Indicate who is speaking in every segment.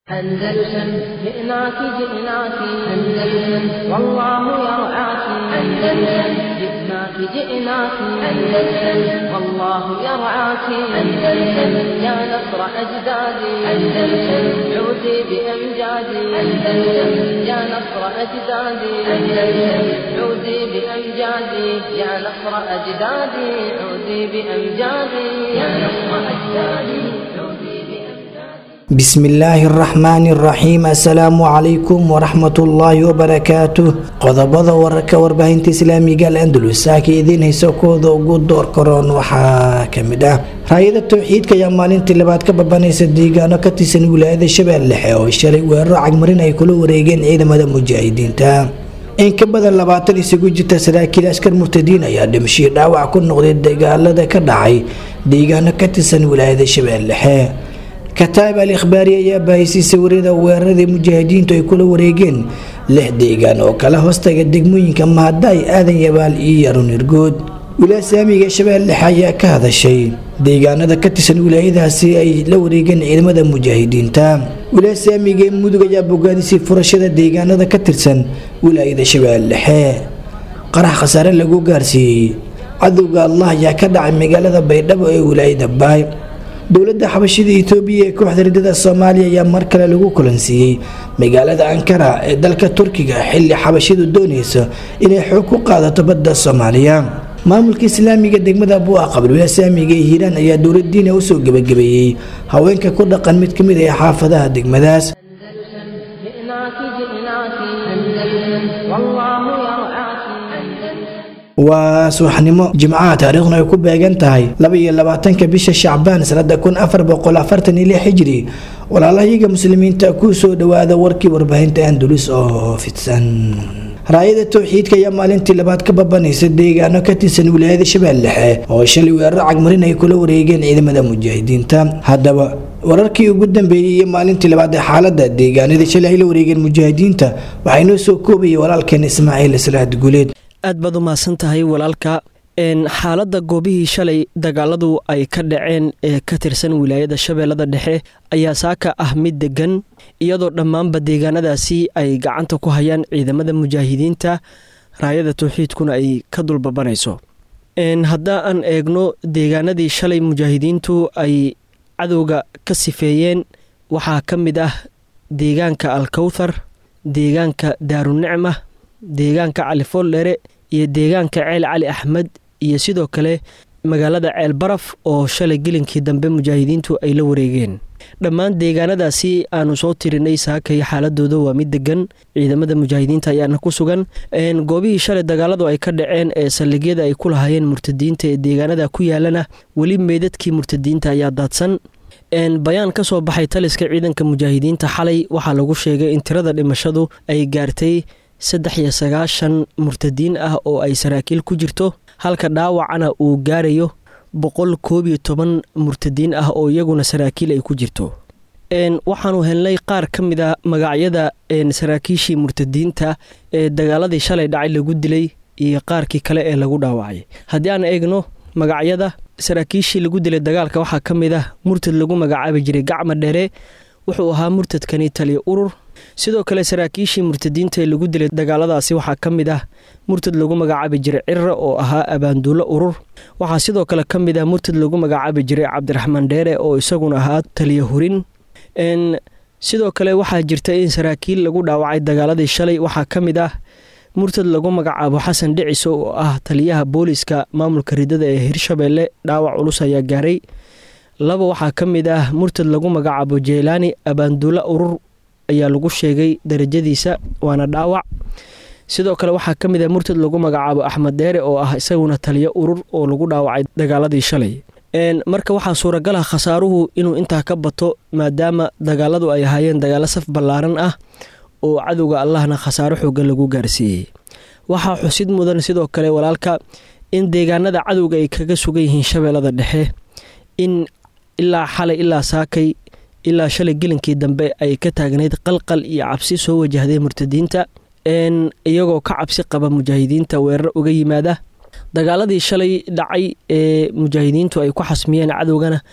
Speaker 1: أندلسن جئناك جئناك أندلسن والله يرعاك أندلسن جئناك جئناك أندلسن والله يرعاك أندلسن يا نصر أجدادي أندلسن عودي بأمجادي أندلسن يا نصر أجدادي أندلسن عودي بأمجادي يا نصر أجدادي عودي بأمجادي يا نصر أجدادي عودي بأمجادي
Speaker 2: bismillaahi araxmaani araxiim assalaamu calaykum waraxmatullaahi wabarakaatuh qodobada wararka warbaahinta islaamiga al andalus saaka idiin haysa kooda ugu door karoon waxaa kamid ah raayada towxiidka ayaa maalintii labaad ka babanaysa deegaano ka tirsan wilaayada shabeellexe oo shalay weeraro cagmarin ay kula wareegeen ciidamada mujaahidiinta in ka badan labaatan isugu jirta saraakiil askar murtadiin ayaa dhimashii dhaawac ku noqday dagaalada ka dhacay deegaano ka tirsan wilaayada shabeellexe kataab al ikhbaari ayaa baahisay sawirada weeraradii mujaahidiintu ay kula wareegeen lix deegaan oo kala hoostaga degmooyinka mahadaay aadan yabaal iyo yarunirgood wilaaya saamiga shabeellexe ayaa ka hadashay deegaanada ka tirsan wilaayadaasi ay la wareegeen ciidamada mujaahidiinta wilaaya saamiga ee mudug ayaa bogaadisay furashada deegaanada ka tirsan wilaayada shabeellexe qarax khasaare lagu gaarsiiyey cadowga allah ayaa ka dhacay magaalada baydhabo ee wilaayada baay dowladda xabashida itoobiya ee kooxda ridada soomaaliya ayaa mar kale lagu kulansiiyey magaalada ankara ee dalka turkiga xilli xabashidu doonaysa inay xoog ku qaadato badda soomaaliya maamulka islaamiga degmada buuqa qabalwila saamiga ee hiiraan ayaa dowladiina usoo gebagabeeyey haweenka ku dhaqan mid kamid ah xaafadaha degmadaas
Speaker 1: أندلسن جئناك جئناك أندلسن والله يرعاك أندلسن
Speaker 2: waa subaxnimo jimcaha taariikhduna ay ku beegan tahay laba iyo labaatanka bisha shacbaan sanada kun afar boqol afartan iyo lix xijiri walaalahayaga muslimiinta ku soo dhawaada warkii warbaahinta andalus oo fidsan raayada towxiidka ayaa maalintii labaad ka babanaysa deegaano ka tirsan wilaayada shabeellexe oo shalay weeraro cagmarin ay kula wareegeen ciidamada mujaahidiinta haddaba wararkii ugu dambeeyey iyo maalintii labaad ee xaalada deegaanada shalay ay la wareegeen mujaahidiinta waxaa inoo soo koobayay walaalkeen ismaaciil salaad guuleed
Speaker 3: aad baad u mahadsan tahay walaalka xaaladda goobihii shalay dagaaladu ay ka dhaceen ee ka tirsan wilaayada shabeellada dhexe ayaa saaka ah mid degan iyadoo dhammaanba deegaanadaasi ay gacanta ku hayaan ciidamada mujaahidiinta raayada towxiidkuna ay ka dulbabanayso hadda aan eegno deegaanadii shalay mujaahidiintu ay cadowga ka sifeeyeen waxaa ka mid ah deegaanka alkowthar deegaanka daarunicma deegaanka califoldhere iyo deegaanka ceel cali axmed iyo sidoo kale magaalada ceel baraf oo shalay gelinkii dambe mujaahidiintu ay la wareegeen dhammaan deegaanadaasi aanu soo tirinay saakay xaaladooda waa mid degan ciidamada mujaahidiinta ayaana ku sugan goobihii shalay dagaaladu ay ka dhaceen ee saldhigyada ay ku lahaayeen murtadiinta ee deegaanada ku yaalana weli meydadkii murtadiinta ayaa daadsan bayaan ka soo baxay taliska ciidanka mujaahidiinta xalay waxaa lagu sheegay in tirada dhimashadu ay gaartay saddex iyo sagaashan murtadiin ah oo ay saraakiil ku jirto halka dhaawacana uu gaarayo boqol koob iyo toban murtadiin ah oo iyaguna saraakiil ay ku jirto waxaanu helnay qaar ka mid a magacyada saraakiishii murtadiinta ee dagaaladii shalay dhacay lagu dilay iyo qaarkii kale ee lagu dhaawacay haddii aan eegno magacyada saraakiishii lagu dilay dagaalka waxaa ka mid ah murtad lagu magacaabi jiray gacma dheere wuxuu ahaa murtadkani taliya urur sidoo kale saraakiishii murtadiinta ee lagu dilay dagaaladaasi waxaa ka mid ah murtad lagu magacaabi jiray cirra oo ahaa abaanduulo urur waxaa sidoo kale ka mid ah murtad lagu magacaabi jiray cabdiraxmaan dheere oo isaguna ahaa taliya hurin sidoo kale waxaa jirta in saraakiil lagu dhaawacay dagaaladii shalay waxaa ka mid ah murtad lagu magacaabo xasan dhiciso oo ah taliyaha booliska maamulka ridada ee hirshabeelle dhaawac culus ayaa gaaray laba waxaa ka mid ah murtad lagu magacaabo jeylaani abaanduulo urur ayaa lagu sheegay darajadiisa waana dhaawac sidoo kale waxaa ka mid ah murtad lagu magacaabo axmed dheere oo ah isaguna taliyo urur oo lagu dhaawacay dagaaladii shalay marka waxaa suuragal ah khasaaruhu inuu intaa ka bato maadaama dagaaladu ay ahaayeen dagaalo saf ballaaran ah oo cadowga allahna khasaaro xoogan lagu gaarsiiyey waxaa xusid mudan sidoo kale walaalka in deegaanada cadowga ay kaga sugan yihiin shabeellada dhexe in ilaa xalay ilaa saakay ilaa shalay gelinkii dambe ay ka taagnayd qalqal iyo cabsi soo wajahday murtadiinta iyagoo ka cabsi qaba mujaahidiinta weerar uga yimaada dagaaladii shalay dhacay ee mujaahidiintu ay ku xasmiyeen cadowgana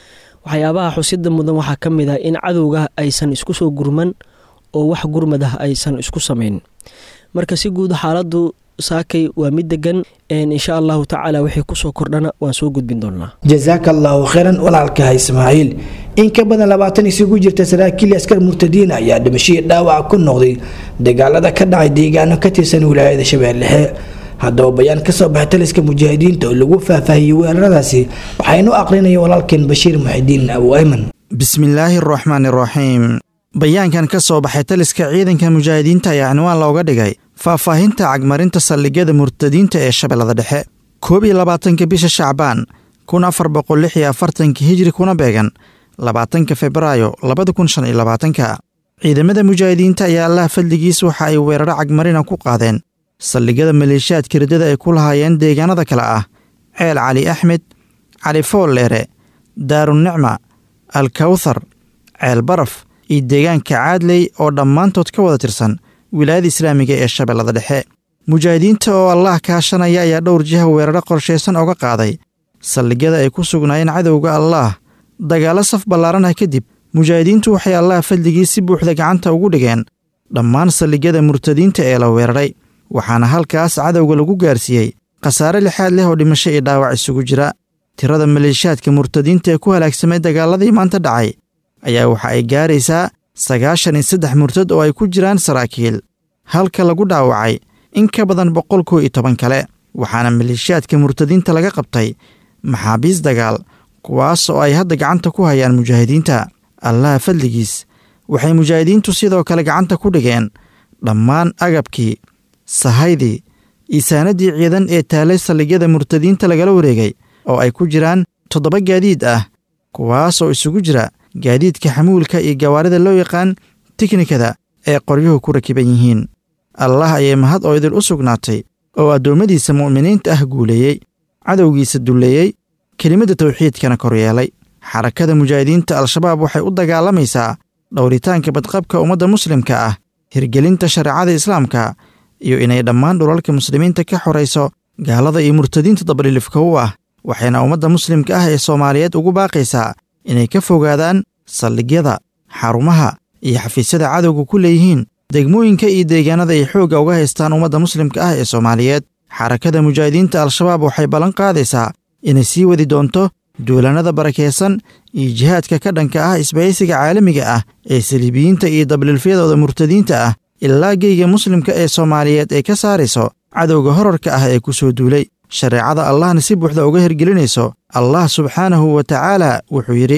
Speaker 3: waxyaabaha xusida mudan waxaa ka mid ah in cadowga aysan isku soo gurman oo wax gurmad ah aysan isku samayn marka si guud xaaladu saakay waa mid degan insha allahu tacaala wixii kusoo kordhana waan soo gudbin doonaa
Speaker 2: jasaaka allaahu kheyran walaalkaha ismaaciil in ka badan labaatan isugu jirta saraakiil askar murtadiin ayaa dhimashadii dhaawac ku noqday dagaalada ka dhacay deegaano ka tirsan wilaayada shabeellexe haddaba bayaan kasoo baxay taliska mujaahidiinta oo lagu faahfaahiyey weeraradaasi waxaynu aqrinaya walaalkeen bashiir muxidiin abu ayman
Speaker 4: bismillaahi araxmaan iraxiim bayaankan ka soo baxay taliska ciidanka mujaahidiinta ayaa cinwaan looga dhigay faahfaahinta cagmarinta saldhigyada murtadiinta ee shabeellada dhexe koob iyo labaatanka bisha shacbaan kun afar boqol lix iyo afartanka hijri kuna beegan labaatanka febraayo labada kun shan iyo labaatanka ciidamada mujaahidiinta ayaa allah fadligiis waxa ay weeraro cagmarina ku qaadeen saldhigyada maleeshiyaadka riddada ay ku lahaayeen deegaanada kale ah ceel cali axmed cali foolleere daarunicma alkawthar ceel baraf iyo deegaanka caadley oo dhammaantood ka wada tirsan wilaayada islaamiga ee shabeellada dhexe mujaahidiinta oo allah kaashanaya ayaa dhowr jiha weeraro qorshaysan oga qaaday saldhigyada ay ku sugnaayeen cadowga allaah dagaallo saf ballaaran ah kadib mujaahidiintu waxay allah fadligii si buuxda gacanta ugu dhigeen dhammaan saldhigyada murtadiinta ee la weeraray waxaana halkaas cadowga lagu gaarsiiyey khasaare lixaad leh oo dhimasho iyo dhaawac isugu jira tirada maleeshiyaadka murtadiinta ee ku halaagsamay dagaaladii maanta dhacay ayaa waxa ay gaaraysaa sagaashan iyo saddex murtad oo ay ku jiraan saraakiil halka lagu dhaawacay in ka badan boqol kow iyo toban kale waxaana maleeshiyaadka murtadiinta laga qabtay maxaabiis dagaal kuwaas oo ay hadda gacanta ku hayaan mujaahidiinta allaha fadligiis waxay mujaahidiintu sidoo kale gacanta ku dhigeen dhammaan agabkii sahaydii isaanadii ciidan ee taalay saldhigyada murtadiinta lagala wareegay oo ay ku jiraan toddoba gaadiid ah kuwaas oo isugu jira gaadiidka xamuulka iyo gawaarida loo yaqaan tiknikada ee qoryuhu ku rakiban yihiin allah ayay mahad oo idil u sugnaatay oo addoommadiisa mu'miniinta ah guuleeyey cadowgiisa dulleeyey kelimadda tawxiidkana koryeelay xarakada mujaahidiinta al-shabaab waxay u dagaalamaysaa dhowritaanka badqabka ummadda muslimka ah hirgelinta shareecada islaamka iyo inay dhammaan dhulalka muslimiinta ka xorayso gaalada iyo murtadiinta dabdhilifka u ah waxayna ummadda muslimka ah ee soomaaliyeed ugu baaqaysaa inay ka fogaadaan saldhigyada xarumaha iyo xafiisyada cadowga ku leeyihiin degmooyinka iyo deegaanada ay xoogga uga haystaan ummadda muslimka ah ee soomaaliyeed xarakada mujaahidiinta al-shabaab waxay ballan qaadaysaa inay sii wadi doonto duulanada barakaysan iyo jihaadka ka dhanka ah isbahaysiga caalamiga ah ee saliibiyiinta iyo dablilfyadooda murtadiinta ah ilaa geyga muslimka ee soomaaliyeed ay ka saarayso cadowga horarka ah ee ku soo duulay shareecada allahna si buuxda uga hirgelinayso allah subxaanahu wa tacaala wuxuu yidhi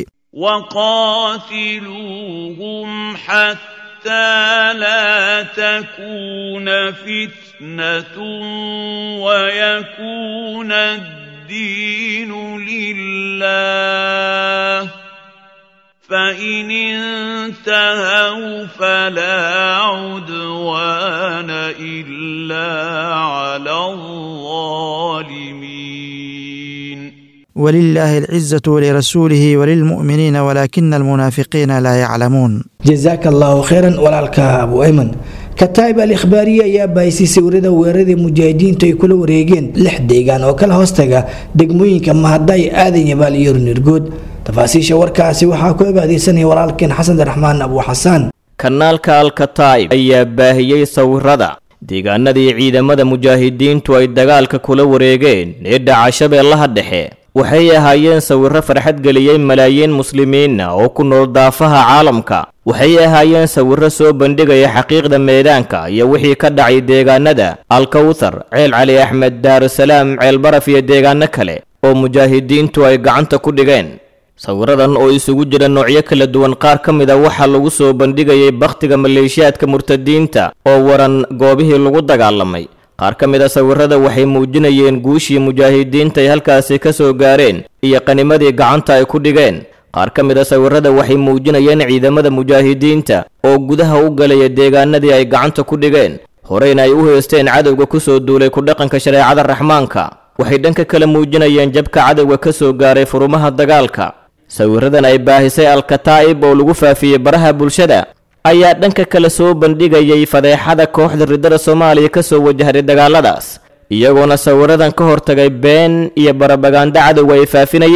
Speaker 5: وقاتلوهم حتى لا تكون فتنة ويكون الدين لله فإن انتهوا فلا عدوان إلا على الظالمين
Speaker 4: ولله العزة ولرسوله وللمؤمنين ولكن المنافقين لا يعلمون
Speaker 2: jasaaka allaahu kheyran walaalka abu ayman kataa'ib al ikhbaariye ayaa bahisay sawirada weeraradii mujaahidiintu ay kula wareegeen lix deegaan oo kala hoostaga degmooyinka mahaday aadan yabaal iyo runirgood tafaasiisha warkaasi waxaa ku abaadeysanaya walaalkeen xasan raxmaan abu xasaan
Speaker 6: kanaalka alkataa'ib ayaa baahiyey sawirada deegaanadii ciidamada mujaahidiintu ay dagaalka kula wareegeen ee dhaca shabeellaha dhexe waxay ahaayeen sawirro farxad geliyey malaayiin muslimiina oo ku nool daafaha caalamka waxay ahaayeen sawirro soo bandhigaya xaqiiqda meedaanka iyo wixii ka dhacay deegaanada alkawthar ceel cali axmed daarusalaam ceel baraf iyo deegaano kale oo mujaahidiintu ay gacanta ku dhigeen sawiradan oo isugu jira noocyo kala duwan qaar ka mid a waxaa lagu soo bandhigayay bakhtiga maleeshiyaadka murtadiinta oo waran goobihii lagu dagaalamay qaar ka mid a sawirada waxay muujinayeen guushii mujaahidiinta ay halkaasi ka soo gaareen iyo qanimadii gacanta ay ku dhigeen qaar ka mid a sawirada waxay muujinayeen ciidamada mujaahidiinta oo gudaha u galaya deegaanadii ay gacanta ku dhigeen horeyna ay u heesteen cadowga ku soo duulay ku dhaqanka shareecada raxmaanka waxay dhanka kale muujinayeen jabka cadowga ka soo gaaray furumaha dagaalka sawiradan ay baahisay alkataa'ib oo lagu faafiyey baraha bulshada ayaa dhanka kale soo bandhigayay fadeexada kooxda riddada soomaaliya ka soo wajahday dagaaladaas iyagoona sawiradan ka hortagay been iyo barabagaando cadowga ay faafinayeen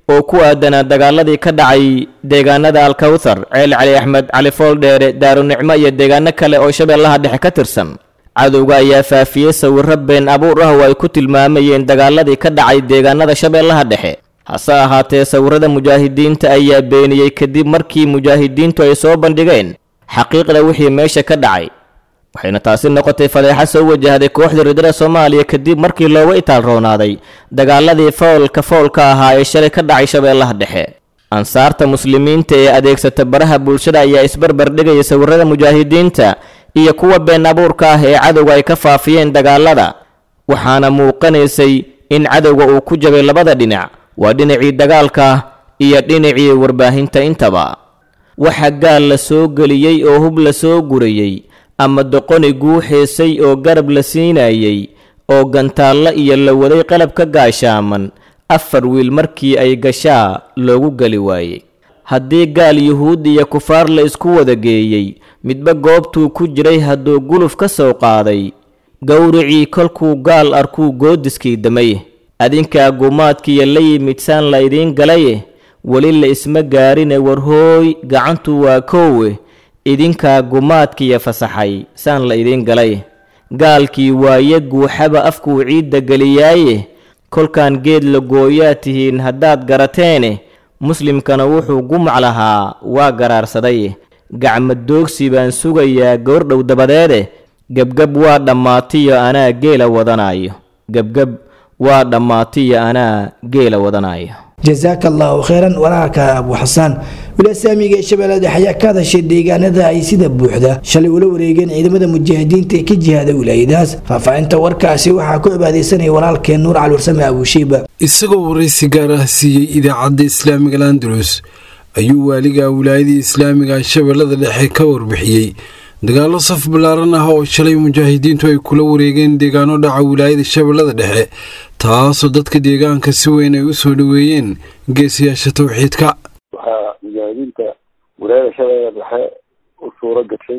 Speaker 6: oo ku aadanaa dagaaladii ka dhacay deegaanada alkawthar ceel cali axmed cali fooldheere daarunicmo iyo deegaano kale oo shabeellaha dhexe ka tirsan cadowga ayaa faafiyey sawirro been abuur ah oo ay ku tilmaamayeen dagaaladii ka dhacay deegaanada shabeellaha dhexe hase ahaatee sawirrada mujaahidiinta ayaa beeniyey kadib markii mujaahidiintu ay soo bandhigeen xaqiiqda wixii meesha ka dhacay waxayna taasi noqotay fadeexa soo wajahday kooxda ridada soomaaliya kadib markii looga itaal roonaaday dagaaladii foolka foolka ahaa ee shalay ka dhacay shabeellaha dhexe ansaarta muslimiinta ee adeegsata baraha bulshada ayaa isbarbar dhigaya sawirrada mujaahidiinta iyo kuwa been abuurka ah ee cadowga ay ka faafiyeen dagaalada waxaana muuqanaysay in cadowga uu ku jabay labada dhinac waa dhinacii dagaalka iyo dhinacii warbaahinta intaba waxa gaal la soo geliyey oo hub la soo gurayey ama doqoni guuxeysay oo garab la siinayey oo gantaallo iyo la waday qalab ka gaashaaman afar wiil markii ay gashaa loogu geli waayey haddii gaal yuhuud iyo kufaar la isku wada geeyey midba goobtuu ku jiray hadduu guluf ka soo qaaday gowricii kolkuu gaal arkuu goodiskii damay adinkaa gumaadkiiyo la yimid saan la idiin galaye weli la isma gaarine warhooy gacantu waa koowe idinkaa gumaadkiiyo fasaxay saan la idiin galay gaalkii waaye guuxaba afkuu ciidda geliyaaye kolkaan geed la gooyaa tihiin haddaad garateene muslimkana wuxuu gumac lahaa waa garaarsaday gacma doogsi baan sugayaa goordhow dabadeede gebgeb waa dhammaatiyo anaa geela wadanayo gebgeb waa dhammaatiyo anaa geela wadanayo
Speaker 2: jasaaka allahu kheyran walaalka abu xasaan wilasaamiga ee shabeellada dhexe ayaa ka hadashay deegaanada ay sida buuxda shalay ula wareegeen ciidamada mujaahidiinta ee ka jihaada wilaayadaas faahfaahinta warkaasi waxaa ku cibaadeysanaya walaalkeen nuur cali warsame abushiiba
Speaker 7: isagoo waraysi gaar ah siiyey idaacadda islaamiga landalus ayuu waaliga wilaayadii islaamiga shabeellada dhexe ka warbixiyey dagaallo saf ballaaran ah oo shalay mujaahidiintu ay kula wareegeen deegaano dhaca wilaayada shabeellada dhexe taasoo dadka deegaanka si weyn ay u soo dhoweeyeen geesiyaasha tawxiidka
Speaker 8: waxaa mujaahidiinta wilaayada shabeellada dhexe u suuro gashay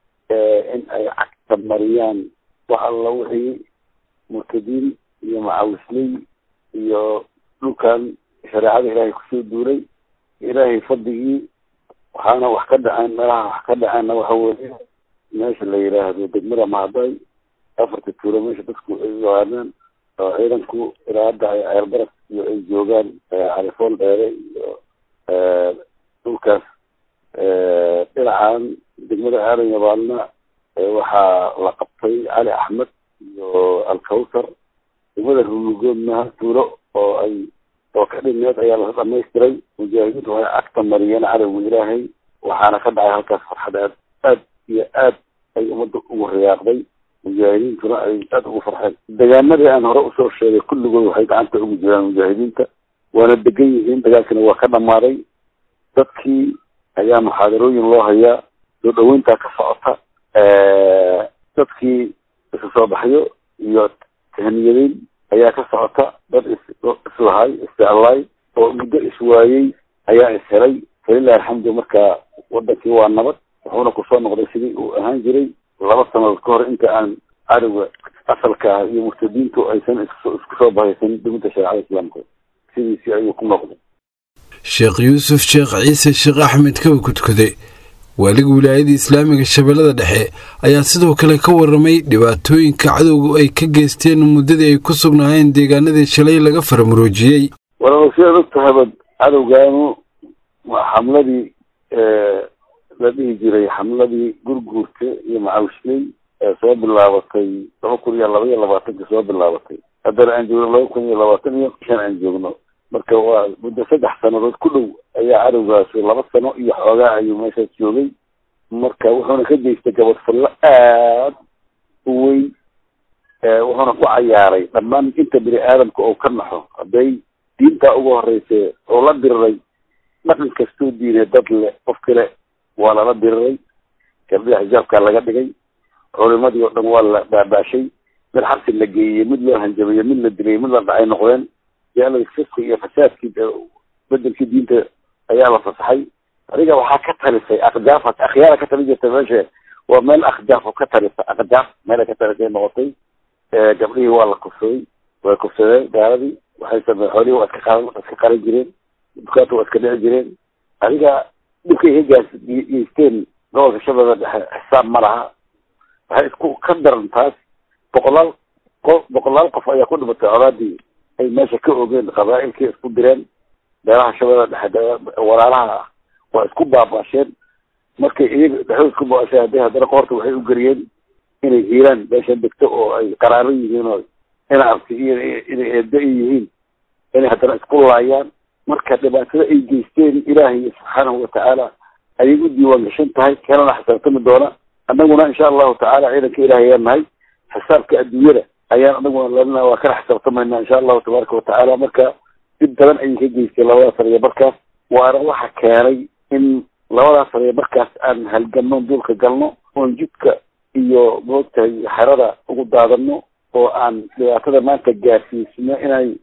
Speaker 8: in ay cagta mariyaan wax alla wixii murtadiin iyo macawisley iyo dhulkan shareecada ilaahay kusoo duulay ilaahay fadligii waxaana wax ka dhaceen meelaha wax ka dhaceenna waxa weeye meesha la yidhaahdo degmada mahadday afarta tuulo meesha dadku ay yaqaanaan oo ciidanku ilaa hadda ay ceelbaraf iyo ay joogaan califool dheere iyo dhulkaas dhinacan degmada aadan yabaalna waxaa la qabtay cali axmed iyo alkawsar degmada rulugoodna tuulo oo ay oo ka dhineed ayaa la dhamaystiray mujaahidiintu waxay cagta mariyeen cadowga ilaahay waxaana ka dhacay halkaas farxad aad aad iyo aad ay ummadda ugu riyaaqday mujaahidiintuna ay aada ugu farxeen deegaanadii aan hore usoo sheegay kulligood waxay gacanta ugu jiraan mujaahidiinta waana degan yihiin dagaalkina waa ka dhammaaday dadkii ayaa muxaadarooyin loo hayaa soo dhaweyntaa ka socota dadkii isu soo baxyo iyo tahniyadeyn ayaa ka socota dad is islahay isjeclaay oo muddo iswaayey ayaa ishelay falilahi alxamdu marka wadankii waa nabad wuxuuna kusoo noqday sidii uu ahaan jiray laba sanadood ka hor inta aan cadowga asalka ah iyo murtadiintu aysan isku soo bahaysan dowladda shareecada islaamka sidiisii ayuu ku noqday
Speaker 7: sheekh yuusuf sheekh ciise sheekh axmed kaba kudkude waaliga wilaayada islaamiga shabeellada dhexe ayaa sidoo kale ka waramay dhibaatooyinka cadowga ay ka geysteen muddadii ay ku sugnaayeen deegaanadii shalay laga faramuroojiyey
Speaker 8: walaal sidaad og tahaba cadowgaanu xamladii la dhihi jiray xamladii gurguurta iyo macawishley ee soo bilaabatay laba kun iyo laba iyo labaatanka soo bilaabatay haddana aan joogno laba kun iyo labaatan iyo shan aan joogno marka waa muddo saddex sanadood ku dhow ayaa cadowgaasi laba sano iyo xoogaa ayuu meeshaas joogay marka wuxuuna ka geystay gabadfallo aad u weyn wuxuuna ku cayaaray dhammaan inta bini aadamka oo ka naxo hadday diintaa uga horeysa oo la diriray dhaqan kastuu diiday dad le qof kale waa lala diriray gabdhaha xijaabkaa laga dhigay culimadii oo dhan waa la baabaashay mid xabsi la geeyey mid loo hanjabayo mid la dilay mid la dhacay noqdeen jaalada fiski iyo fasaadkii bedelkii diinta ayaa la fasaxay adiga waxaa ka talisay akjaaf akhyaara ka tali jirta meesha waa meel akhjaaf oo ka talisa akjaaf meela ka talisay noqotay gabdhihii waa la kufsaday way kufsadeen gaaladii waxay samey xoolihii waa iska qaran iska qaran jireen dukaanta waa iska dhici jireen adiga dhibkay hegaas geysteen gobolka shabeelle dhexe xisaab ma laha waxay isku ka daran taas boqolaal qof boqolaal qof ayaa ku dhimatay colaadii ay meesha ka ogeen qabaa'ilkii isku direen beelaha shabeelle dhexe walaalaha ah waa isku baabaasheen markay iyaga dhexdood isku baabaasheen hadday haddana qoorta waxay u geliyeen inay hiiraan meesha degto oo ay qaraaro yihiin oo ina arti iyo inay eedo i yihiin inay haddana isku laayaan marka dhibaatada ay geysteen ilaahay subxaanahu watacaala ayay u diiwaan gashan tahay kanana xisaabtami doona annaguna insha allahu tacaala ciidanka ilaahay ayaan nahay xisaabka adduunyada ayaan anaguna lalina waa kana xisaabtamayna insha allahu tabaaraka watacaala marka dib badan ayay ka geysteen labadaas sariya markaas waana waxa keenay in labadaas sariya markaas aan halganno duulka galno oon jidka iyo moogtahay xerada ugu daadano oo aan dhibaatada maanta gaarsiisno inay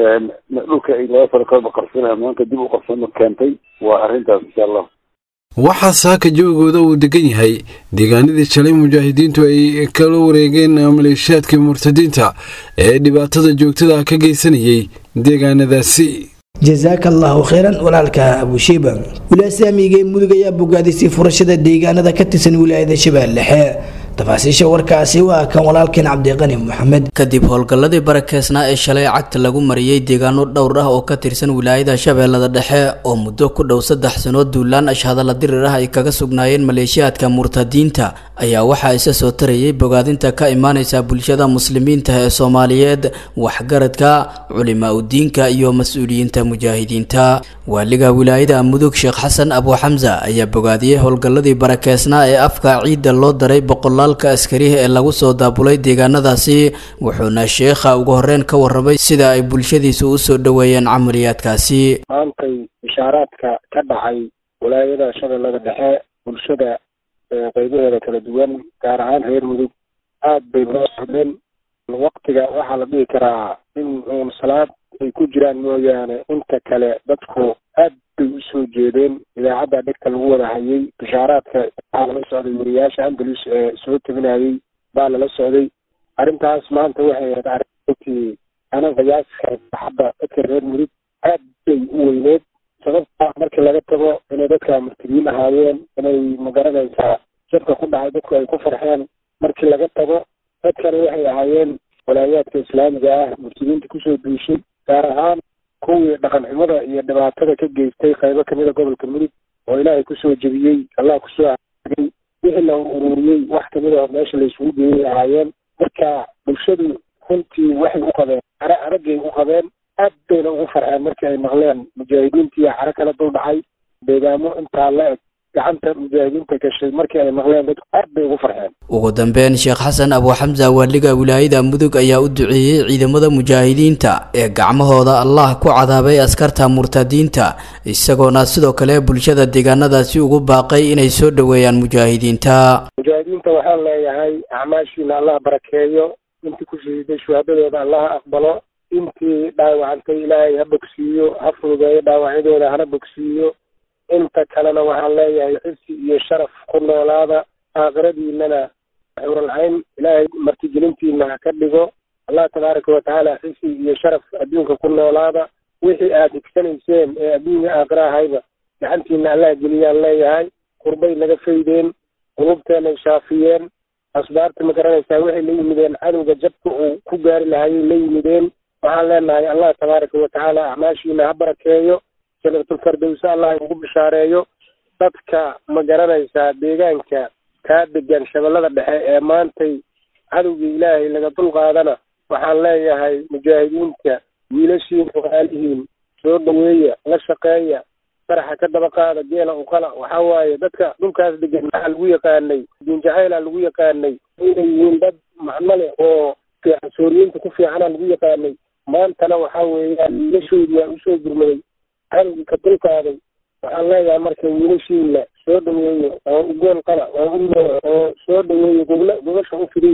Speaker 8: dhulka ay laba sano kalaba qarsanaya maanta dib u qarsano keentay waa arrintaas insha allah
Speaker 7: waxaa saaka joogooda uu degan yahay deegaanadii shalay mujaahidiintu ay kala wareegeen maleeshiyaadka murtadiinta ee dhibaatada joogtada ka geysanayay deegaanadaasi
Speaker 2: jasaaka allahu kheyran walaalka abushiiba wilaaya saamiga ee mudug ayaa bogaadisay furashada deegaanada ka tirsan wilaayada shabeelle dhexe tafaasiisha warkaasi waa kan walaalkeen cabdiqani maxamed
Speaker 9: kadib howlgalladii barakeysnaa ee shalay cagta lagu mariyey deegaano dhowr ah oo ka tirsan wilaayada shabeellada dhexe oo muddo ku dhow saddex sanood duulaan ashhadalla dirir ah ay kaga sugnaayeen maleeshiyaadka murtadiinta ayaa waxaa isa soo tarayay bogaadinta ka imaaneysa bulshada muslimiinta ee soomaaliyeed waxgaradka culimaa udiinka iyo mas-uuliyiinta mujaahidiinta waaliga wilaayada mudug sheekh xasan abu xamsa ayaa bogaadiyey howlgalladii barakeysnaa ee afka ciidda loo daray boqol ka askariha ee lagu soo daabulay deegaanadaasi wuxuuna sheekha ugu horeyn ka warramay sida ay bulshadiisu u soo dhoweeyeen camaliyaadkaasi
Speaker 10: maantay bishaaraadka ka dhacay walaayada shabeellada dhexe bulshada qeybaheeda kala duwan gaar ahaan reer mudug aad bay loo socdeen waktiga waxaa la dhihi karaa in uun salaad ay ku jiraan mooyaane inta kale dadku aad bay usoo jeedeen idaacadda dhegta lagu wada hayay bishaaraadka waxaa lala socday wariyaasha andalus ee soo teginayay baa lala socday arrintaas maanta waxay ahayd arrintii ana qiyaaska saxadda dadka reer mudug aad bay u weyneed sababta markii laga tago inay dadka murtigiin ahaayeen inay magaranaysaa jabka ku dhacay dadku ay ku farxeen markii laga tago dadkana waxay ahaayeen walaayaadka islaamiga ah murtigiinta kusoo duushay gaar ahaan kuwii dhaqan xumada iyo dhibaatada ka geystay qaybo kamida gobolka mudug oo ilaahay kusoo jebiyey allah kusoo aagay wixii la ururiyey wax kamid a meesha la isugu geeyay ahaayeen marka bulshadu runtii waxay u qabeen care araggay u qabeen aad bayna ugu farxeen markii ay maqleen mujaahidiintii caro kala dul dhacay deegaamo intaa la eg gacanta mujaahidiinta gashay markii ay maqleen dadku aad bay ugu farxeen
Speaker 9: ugu dambeyn sheekh xasan abu xamsa waaliga wilaayada mudug ayaa u duceeyey ciidamada mujaahidiinta ee gacmahooda allah ku cadaabay askarta murtadiinta isagoona sidoo kale bulshada deegaanadaasi ugu baaqay inay soo dhoweeyaan mujaahidiinta
Speaker 10: mujaahidiinta waxaan leeyahay acmaashiina allah barakeeyo intii ku shahiiday shuhaadadooda allah aqbalo intii dhaawacantay ilaahay ha bogsiiyo ha fududeeyo dhaawacyadooda hana bogsiiyo inta kalena waxaan leeyahay xifsi iyo sharaf ku noolaada aakhiradiinana xuralcayn ilaahay martigelintiina ha ka dhigo allah tabaaraka watacaala xifsi iyo sharaf adduunka ku noolaada wixii aad higsanayseen ee adduunya aakhira ahayba gacantiina allah geliyaan leeyahay qurbay naga faydeen qulubteenay shaafiyeen asbaarta ma garanaysaa waxay la yimideen cadowga jabka uu ku gaari lahayay la yimideen waxaan leenahay allah tabaaraka watacaala acmaashiina ha barakeeyo janatulfardowse allah ugu bishaareeyo dadka ma garanaysaa deegaanka kaa degan shabeellada dhexe ee maantay cadowgii ilaahay laga dulqaadana waxaan leeyahay mujaahidiinta wiilashiin walaalihiin soo dhaweeya la shaqeeya faraxa ka daba qaada geela uqala waxaa waaye dadka dhulkaas degan maxaa lagu yaqaanay diinjacayla lagu yaqaanay inay yihiin dad macno leh oo fiican sooriyiinta ku fiicana lagu yaqaanay maantana waxaa weeyaan wiilashoodii waa usoo gurmaday cadowgii ka dulqaaday waxaan leeyahay marka wiilashiina soo dhaweeyo oo u gool qala oo u oo soo dhaweeyo gobla gobasha u fidiya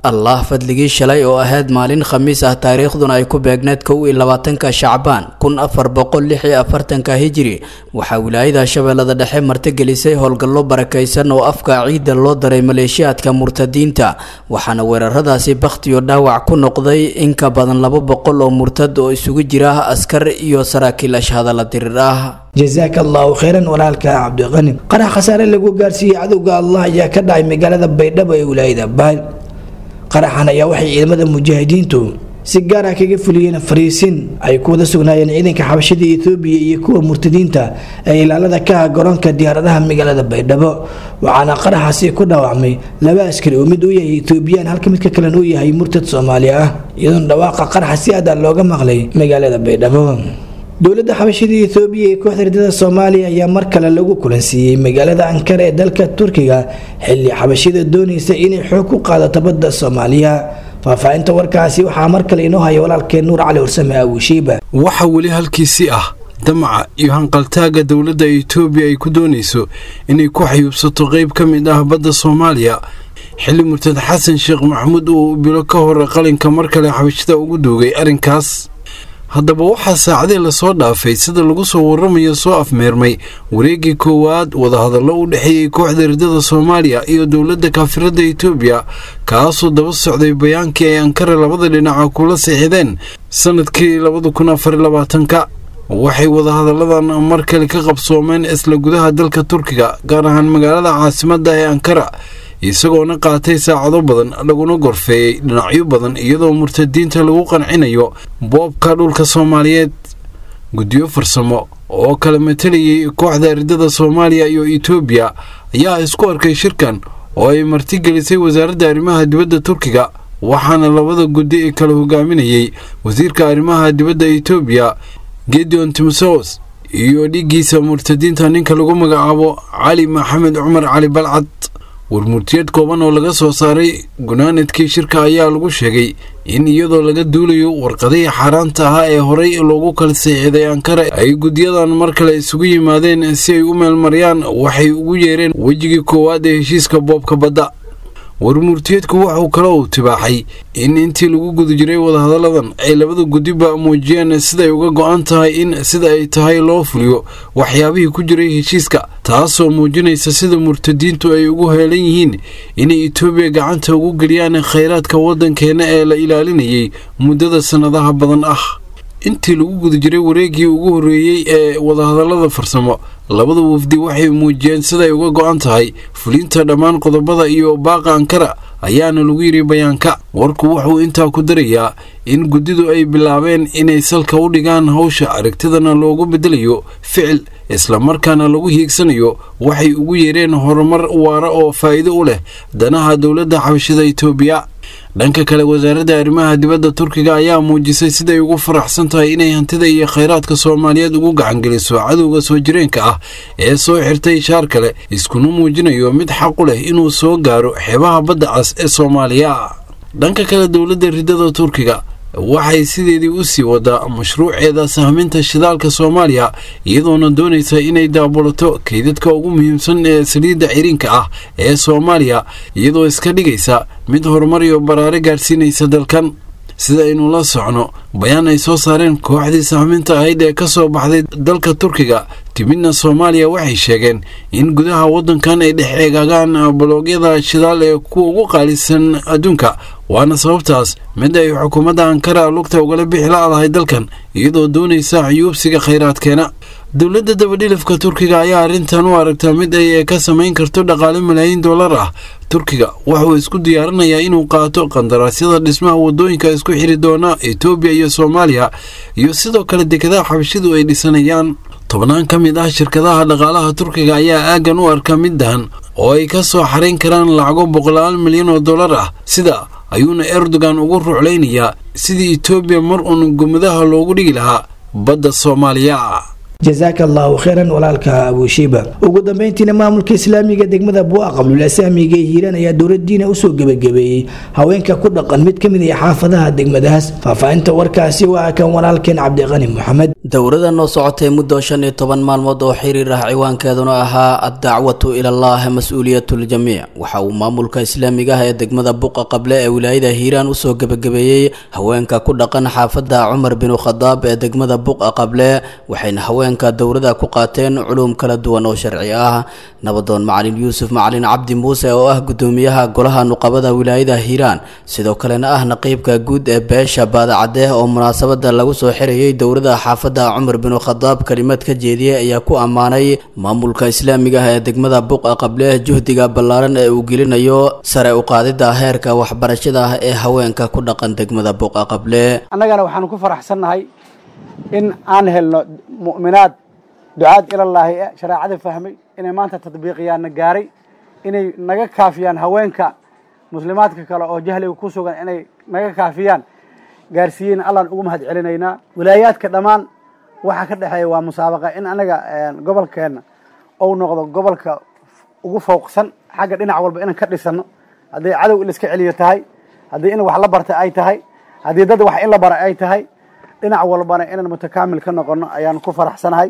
Speaker 9: allah fadligii shalay oo ahayd maalin khamiis ah taariikhduna ay ku beegneed kow iyo labaatanka shacbaan kun afar boqol lix iyo afartanka hijiri waxaa wilaayada shabeellada dhexe martigelisay howlgallo barakaysan oo afka ciidda loo daray maleeshiyaadka murtadiinta waxaana weeraradaasi bakhtiyo dhaawac ku noqday in ka badan laba boqol oo murtad oo isugu jira askar iyo saraakiil ashhadalla dirir ah
Speaker 2: jasaaka allahu kheyran walaalka cabdiqani qarax khasaare lagu gaarsiiyey cadowga allah ayaa ka dhacay magaalada baydhabo ee wilaayada baal qaraxan ayaa waxay ciidamada mujaahidiintu si gaar ah kaga fuliyeen fariisin ay ku wada sugnaayeen ciidanka xabashida etoobiya iyo kuwa murtadiinta ee ilaalada ka ah garoonka diyaaradaha magaalada baydhabo waxaana qaraxaasi ku dhaawacmay laba askari oo mid uu yahay etoobiyaan halka midka kalena uu yahay murtad soomaali ah iyadoona dhawaaqa qaraxa si aad ah looga maqlay magaalada baydhabo dowladda xabashida etoobiya ee kooxda ridada soomaaliya ayaa mar kale lagu kulansiiyey magaalada ankara ee dalka turkiga xilli xabashida doonaysa inay xoog ku qaadato badda soomaaliya faahfaahinta warkaasi waxaa mar kale inoo haya walaalkeen nuur cali warsame awishiiba
Speaker 7: waxaa weli halkiisii ah damaca iyo hanqaltaaga dowladda etoobiya ay ku doonayso inay ku xayuubsato qayb ka mid ah badda soomaaliya xilli murtad xasan sheekh maxamuud uu bilo ka hor qalinka mar kale xabashida ugu duugay arrinkaas haddaba waxaa saacadii lasoo dhaafay sida lagu soo waramayo soo afmeermay wareeggii koowaad wadahadallo u dhexeeyey kooxda ridada soomaaliya iyo dowladda kaafirada etoobiya kaasoo daba socday bayaankii ay ankara labada dhinaca kula siixideen sanadkii labada kun afar labaatanka waxay wadahadalladan mar kale ka qabsoomeen isla gudaha dalka turkiga gaar ahaan magaalada caasimadda ee ankara isagoona qaatay saacado badan laguna gorfeeyey dhinacyo badan iyadoo murtadiinta lagu qancinayo boobka dhulka soomaaliyeed guddiyo farsamo oo kala matalayay kooxda ridada soomaaliya iyo etoobiya ayaa isku arkay shirkan oo ay martigelisay wasaaradda arrimaha dibadda turkiga waxaana labada guddi kala hogaaminayey wasiirka arrimaha dibadda etoobiya gedeon timsos iyo dhiiggiisa murtadiinta ninka lagu magacaabo cali maxamed cumar cali balcad warmurtiyeed kooban oo laga soo saaray gunaanadkii shirka ayaa lagu sheegay in iyadoo laga duulayo warqadihii xaaraanta ahaa ee horey loogu kala seexiday ankara ay guddiyadan mar kale isugu yimaadeen si ay u meelmariyaan waxay ugu yeereen wejigii koowaad ee heshiiska boobka badda warmurtiyeedku wuxuu kale uu tibaaxay in intii lagu guda jiray wadahadalladan ay labada guddiba muujiyeen siday uga go-an tahay in sida ay tahay loo fuliyo waxyaabihii ku jiray heshiiska taasoo muujinaysa sida murtadiintu ay ugu heelan yihiin inay etoobiya gacanta ugu geliyaan khayraadka waddankeenna ee la ilaalinayay muddada sannadaha badan ah intii lagu guda jiray wareeggii ugu horreeyey ee wadahadallada farsamo labada wafdi waxay muujiyeen siday uga go-an tahay fulinta dhammaan qodobada iyo baaqa ankara ayaana lagu yidhi bayaanka warku wuxuu intaa ku darayaa in guddidu ay bilaabeen inay salka u dhigaan hawsha aragtidana loogu beddelayo ficil islamarkaana lagu hiigsanayo waxay ugu yeereen horumar waara oo faa'iido u leh danaha dowladda xabashida etoobiya dhanka kale wasaaradda arrimaha dibadda turkiga ayaa muujisay siday ugu faraxsan tahay inay hantida iyo khayraadka soomaaliyeed ugu gacangeliso cadowga soo jireenka ah ee soo xirtay shaar kale iskuna muujinayo mid xaq u leh inuu soo gaaro xeebaha badda cas ee soomaaliya dhanka kale dowladda ridada turkiga waxay sideedii u sii wadaa mashruuceeda sahminta shidaalka soomaaliya iyadoona doonaysa inay daabulato kaydadka ugu muhiimsan ee saliidda ciriinka ah ee soomaaliya iyadoo iska dhigaysa mid horumar iyo baraare gaadhsiinaysa dalkan sida aynu la socno bayaan ay soo saareen kooxdii sahminta ahayd ee ka soo baxday dalka turkiga timidna soomaaliya waxay sheegeen in gudaha waddankan ay dhex eegaagaan baloogyada shidaal ee kuwa ugu qaalisan adduunka waana sababtaas mid ay xukuumadda ankara lugta ugala bixi la-dahay dalkan iyadoo doonaysa xuyuubsiga khayraadkeena dowladda dabadhilifka turkiga ayaa arrintan u aragtaa mid ay ka samayn karto dhaqaale malaayiin dollar ah turkiga wuxuu isku diyaarinayaa inuu qaato qandaraasyada dhismaha wadooyinka isku xiri doona etoobiya iyo soomaaliya iyo sidoo kale dekadaha xabashidu ay dhisanayaan tobnaan ka mid ah shirkadaha dhaqaalaha turkiga ayaa aaggan u arka mid dahan oo ay ka soo xarayn karaan lacago boqolaal milyan oo dollar ah sida ayuuna erdogan ugu ruclaynayaa sidii etoobiya mar uun gumadaha loogu dhigi lahaa badda soomaaliya
Speaker 2: jazaaka allahu khayran walaalka abushiiba ugu dambeyntiina maamulka islaamiga degmada buuqa qablulasaamiga ee hiiraan ayaa dowladiina usoo gebagabeeyey haweenka ku dhaqan mid ka mid ah xaafadaha degmadaas faahfaahinta warkaasi waa kan walaalkeen cabdiqani moxamed
Speaker 9: dowrada noo socotay muddo shan iyo toban maalmood oo xiriir ah ciwaankeeduna ahaa addacwatu ilallaah mas-uuliyatul-jamiic waxa uu maamulka islaamiga ah ee degmada buqa qable ee wilaayada hiiraan usoo gebagabeeyey haweenka ku dhaqan xaafadda cumar binu khadaab ee degmada buqa qable waxayna haweenka dowrada ku qaateen culuum kala duwan oo sharci ah nabadoon macalin yuusuf macalin cabdi muuse oo ah gudoomiyaha golaha nuqabada wilaayada hiiraan sidoo kalena ah naqiibka guud ee beesha baadacadeh oo munaasabada lagu soo xirayay dowrada xaafadda cumar binu khadaab kelimad ka jeediyey ayaa ku ammaanay maamulka islaamiga ah ee degmada buqa qable juhdiga ballaaran ee uu gelinayo sare u qaadida heerka waxbarashada ah ee haweenka ku dhaqan degmada buqa qable
Speaker 11: annagana waxaanu ku faraxsannahay in aan helno mu'minaad ducaad ilallaahi e shareecada fahmay inay maanta tadbiiqiyaanna gaaray inay naga kaafiyaan haweenka muslimaadka kale oo jahliga ku sugan inay naga kaafiyaan gaarsiiyeyna allaan ugu mahad celinaynaa wilaayaadka dhammaan waxaa ka dhexeeya waa musaabaqa in anaga gobolkeenna ou noqdo gobolka ugu fowqsan xagga dhinac walba inaan ka dhisano hadday cadow in laiska celiyo tahay haddii in wax la barta ay tahay haddii dad wax in la bara ay tahay dhinac walbana inaan mutakaamil ka noqono ayaan ku faraxsanahay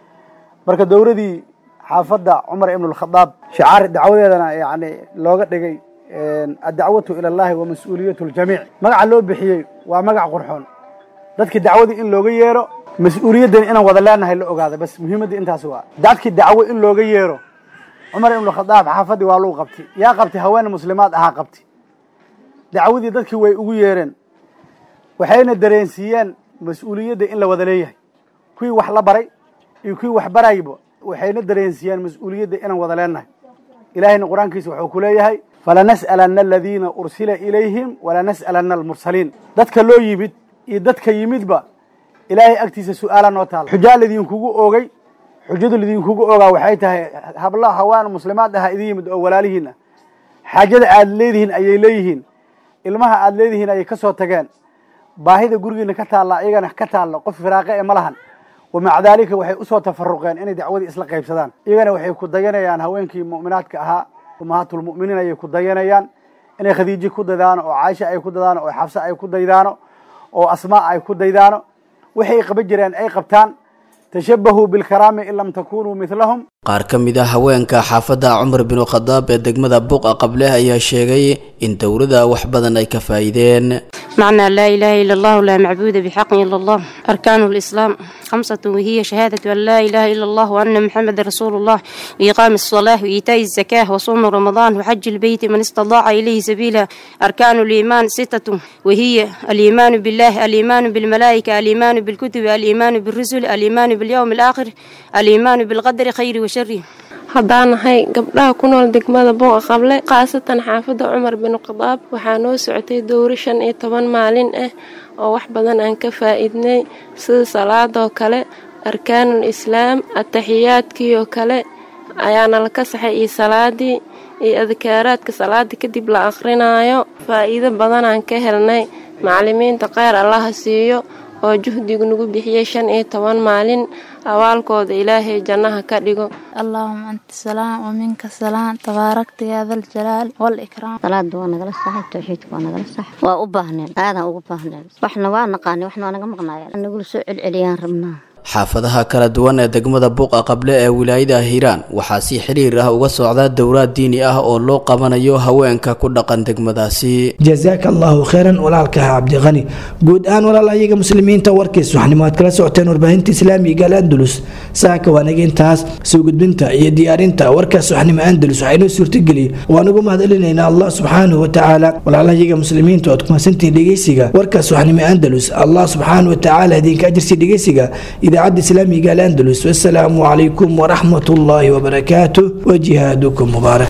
Speaker 11: marka dowladii xaafadda cumar ibnulkhadaab shicaar dacwadeedana yani looga dhigay addacwatu ila allahi wa mas-uuliyatu ljamiic magaca loo bixiyey waa magac qurxoon dadkii dacwadii in looga yeero mas-uuliyaddani inaan wada leenahay la ogaada bas muhiimadda intaas waa dadkii dacwo in looga yeero cumar ibnulkhadaab xaafaddii waa luu qabtay yaa qabtay haween muslimaad ahaa qabtay dacwadii dadkii way ugu yeereen waxayna dareensiiyeen mas-uuliyadda in la wada leeyahay kuwii wax la baray iyo kuwii wax barayba waxayna dareensiiyeen mas-uuliyadda inaan wada leenahay ilaahayna qur-aankiisa wuxuu ku leeyahay falanas'alanna aladiina ursila ilayhim walanas'alanna almursaliin dadka loo yimid iyo dadka yimidba ilaahay agtiisa su-aala noo taala xujaa lidinkugu oogay xujadu lidinkugu oogaa waxay tahay habla hawaan muslimaad aha idin yimid oo walaalihiin ah xaajada aad leedihiin ayay leeyihiin ilmaha aad leedihiin ayay ka soo tageen baahida gurigiina ka taalla iyagana ka taalla qof firaaqe ee ma lahan wamaca daalika waxay usoo tafaruqeen inay dacwadii isla qaybsadaan iyagana waxay ku dayanayaan haweenkii mu'minaadka ahaa ummahaatulmu'miniin ayay ku dayanayaan inay khadiijo ku daydaano oo caaisha ay ku daydaano oo xabse ay ku daydaano oo asmaa ay ku daydaano waxay qaban jireen ay qabtaan tashabahuu bilkaraami in lam takunuu midlahum
Speaker 9: qaar ka mid ah haweenka xaafadda cumar binu khadaab ee degmada buqa qableh ayaa sheegay in dowladda wax badan ay ka faa'iideen
Speaker 12: معنى لا إله إلا الله لا معبود بحق إلا الله أركان الإسلام خمسة وهي شهادة أن لا إله إلا الله وأن محمد رسول الله وإقام الصلاة وإيتاء الزكاة وصوم رمضان وحج البيت من استطاع إليه سبيلا أركان الإيمان ستة وهي الإيمان بالله الإيمان بالملائكة الإيمان بالكتب الإيمان بالرسل الإيمان باليوم الآخر الإيمان بالقدر خير وشر
Speaker 13: haddaan nahay gabdhaha ku nool degmada buuqa qable khaasatan xaafadda cumar binu khadaab waxaa noo socotay dowro shan iyo toban maalin ah oo wax badan aan ka faa'iidnay sida salaadoo kale arkaanul islaam ataxiyaadkiioo kale ayaana la ka saxay iyo salaadii iyo adkaaraadka salaada kadib la akhrinayo faa'iido badanaan ka helnay macalimiinta kheyr allaha siiyo oo juhdigu nagu bixiyey shan iyo toban maalin awaalkooda ilaahay jannaha ka dhigo
Speaker 14: allahuma anta salaam wa minka salaam tabaarakta yaa dal jalaal wal ikraam
Speaker 15: salaada waa nagala saxay tawxiidka waa nagala sax waa u baahneen aadan ugu baahneen waxna waa naqaani waxna waa naga maqnaayeen nagula soo celceliyaan rabnaa
Speaker 9: xaafadaha kala duwan ee degmada buuqa qable ee wilaayada hiiraan waxaa si xiriir ah uga socda dowlaad diini ah oo loo qabanayo haweenka ku dhaqan degmadaasi
Speaker 2: jazaaka allahu khayran walaalkaha cabdiqani guud ahaan walaal ayaga muslimiinta warkiis waxnimo aad kala socoteen warbaahinta islaamiga al andalus saaka waanaga intaas soo gudbinta iyo diyaarinta warkaas waxnimo andalus waxaa inoo suurtageliyey waan ugu mahadcelinaynaa allah subxaanahu watacaala walaalayaga muslimiinta oad kumasantihiin dhegeysiga warkaas waxnimo andalus allah subxaanahu watacaala idinka ajirsi dhegeysiga idaacadda islaamiga al andalus wasalaamu calaykum waraxmat ullaahi wabarakaatuh wajihaadakum mubaarak